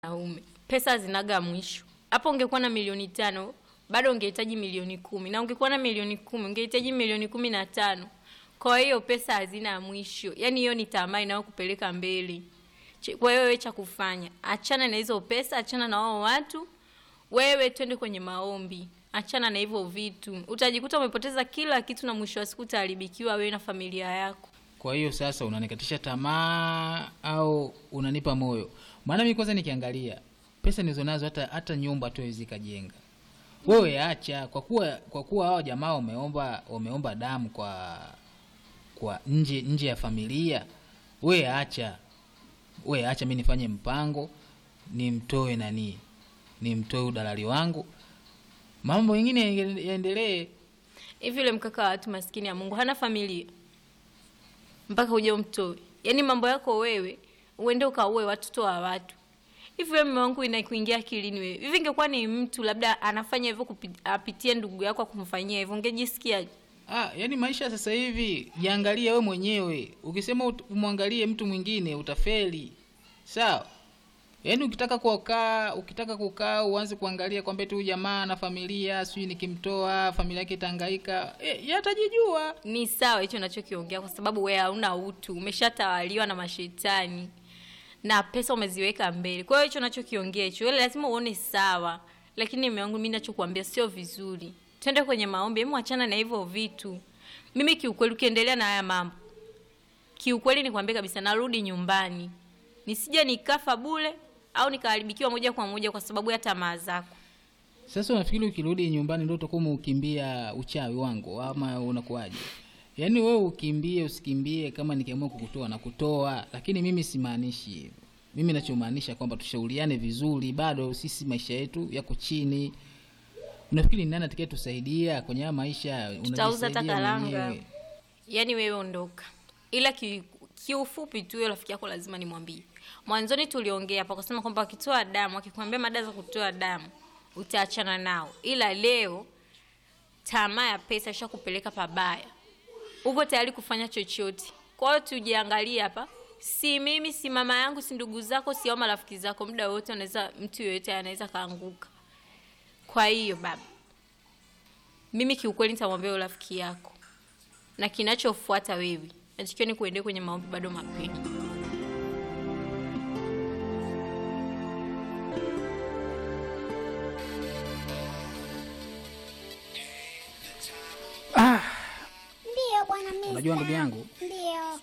Naume. Pesa zinaga mwisho. Hapo ungekuwa na milioni tano bado ungehitaji milioni kumi na ungekuwa na milioni kumi ungehitaji milioni kumi na tano. Kwa hiyo pesa hazina mwisho, yaani hiyo ni tamaa inayokupeleka mbele. Ch- Kwa hiyo wewe cha kufanya, achana na hizo pesa, achana na wao watu, wewe twende kwenye maombi, achana na hivyo vitu. Utajikuta umepoteza kila kitu na mwisho wa siku utaharibikiwa wewe na familia yako. Kwa hiyo sasa unanikatisha tamaa au unanipa moyo? Maana mimi kwanza nikiangalia pesa nilizonazo hata hata nyumba tu haiwezi kajenga. Wewe acha kwa kuwa kwa kuwa hao jamaa wameomba wameomba damu kwa kwa nje nje ya familia. Wewe acha. Wewe acha mimi nifanye mpango nimtoe nani? Nimtoe udalali wangu. Mambo mengine yaende- yaendelee. Hivi yule mkaka wa watu maskini ya Mungu hana familia mpaka uje umtoe. Yaani mambo yako wewe uende ukaue watoto wa watu. Hivi wewe mume wangu inakuingia akilini wewe. Hivi ingekuwa ni mtu labda anafanya hivyo kupi- apitie ndugu yako kumfanyia hivyo ungejisikiaje? Ah, yani maisha sasa hivi jiangalie we mwenyewe. Ukisema ut- umwangalie mtu mwingine utafeli. Sawa? Yaani ukitaka kukaa, ukitaka kukaa uanze kuangalia kwamba tu jamaa na familia, sijui nikimtoa familia yake itahangaika. Eh, yatajijua. Ni sawa hicho unachokiongea kwa sababu wewe hauna utu, umeshatawaliwa na mashetani na pesa umeziweka mbele. Kwa hiyo hicho unachokiongea hicho, wewe lazima uone sawa. Lakini mume wangu, mimi ninachokuambia sio vizuri. Twende kwenye maombi, hebu achana na hivyo vitu. Mimi kiukweli, ukiendelea na haya mambo, kiukweli nikwambie kabisa, narudi nyumbani, nisije nikafa bule au nikaharibikiwa moja kwa moja kwa sababu ya tamaa zako. Sasa unafikiri ukirudi nyumbani ndio utakuwa umeukimbia uchawi wangu ama unakuwaje? Yaani wewe ukimbie usikimbie, kama nikiamua kukutoa na kutoa, lakini mimi simaanishi hivyo. Mimi nachomaanisha kwamba tushauriane vizuri, bado sisi maisha yetu yako chini. Unafikiri ni nani atakaye tusaidia kwenye haya maisha? Tutauza hata Unajisaidia karanga. mwenyewe. Yaani wewe ondoka, ila ki- kiufupi tu, huyo rafiki yako lazima nimwambie. Mwanzoni tuliongea hapa kusema kwamba wakitoa damu, akikwambia mada za kutoa damu utaachana nao, ila leo tamaa ya pesa ishakupeleka pabaya, uko tayari kufanya chochote. Kwa hiyo tujiangalie hapa, si mimi, si mama yangu, si ndugu zako, si au marafiki zako, muda wote unaweza, mtu yoyote anaweza kaanguka. Kwa hiyo baba, mimi kiukweli nitamwambia huyo rafiki yako na kinachofuata wewe natakiwa ni kuendea kwenye maombi bado mapema. Ndiyo bwana Mista. Unajua ndugu yangu, Ndiyo.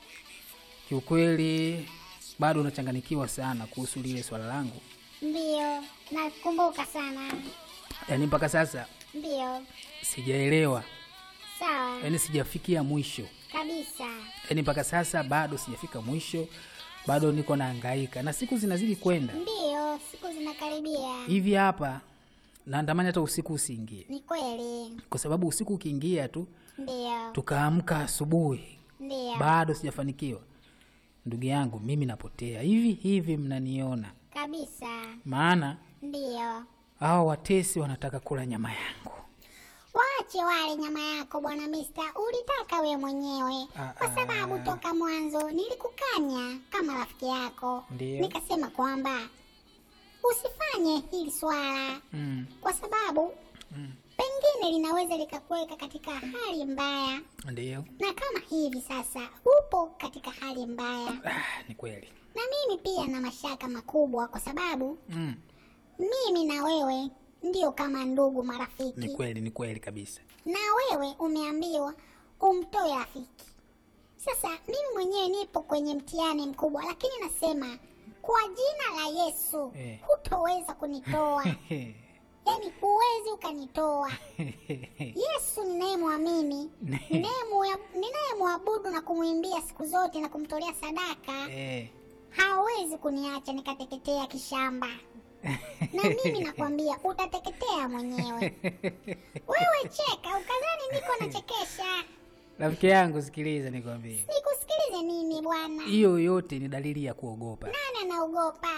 kiukweli bado unachanganikiwa sana kuhusu lile swala langu, Ndiyo. Nakumbuka sana. yaani mpaka sasa Ndiyo. sijaelewa, Sawa. yaani sijafikia mwisho, Kabisa. yaani mpaka sasa bado sijafika mwisho, bado niko nahangaika na siku zinazidi kwenda Ndiyo. Siku zinakaribia. hivi hapa, naandamani hata usiku usiingie, Ni kweli. kwa sababu usiku ukiingia tu Ndiyo. tukaamka asubuhi Ndiyo. bado sijafanikiwa. Ndugu yangu, mimi napotea hivi hivi, mnaniona? Kabisa. Maana Ndiyo. hao watesi wanataka kula nyama yangu. Waache wale nyama yako bwana Mista, ulitaka we mwenyewe, Ah, kwa sababu ah. toka mwanzo nilikukanya kama rafiki yako, Ndiyo. nikasema kwamba usifanye hili swala Mm, kwa sababu pengine linaweza likakuweka katika hali mbaya, ndiyo. na kama hivi sasa upo katika hali mbaya, Ah, ni kweli. na mimi pia na mashaka makubwa, kwa sababu Mm, mimi na wewe ndio kama ndugu, ni marafiki, kweli, ni kweli kabisa. na wewe umeambiwa umtoe rafiki. Sasa mimi mwenyewe nipo kwenye mtihani mkubwa, lakini nasema kwa jina la Yesu Eh. hutoweza kunitoa, yaani huwezi ukanitoa. Yesu ninayemwamini, ninayemwa- ninayemwabudu na kumwimbia siku zote na kumtolea sadaka, Eh, hawezi kuniacha nikateketea kishamba. Na mimi nakwambia utateketea mwenyewe. Wewe cheka, ukadhani niko nachekesha. rafiki yangu, sikiliza nikwambie, Nikusikilize nini bwana? hiyo yote ni dalili ya kuogopa, Nani anaogopa?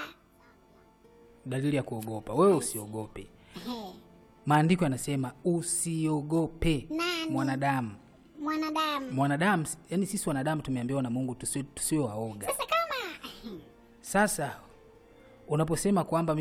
dalili ya kuogopa. Wewe usiogope. Ehe, Maandiko yanasema usiogope Nani? mwanadamu. Mwanadamu. Mwanadamu, yani sisi wanadamu tumeambiwa na Mungu tusiwe tusiwe waoga. Sasa kama Sasa unaposema kwamba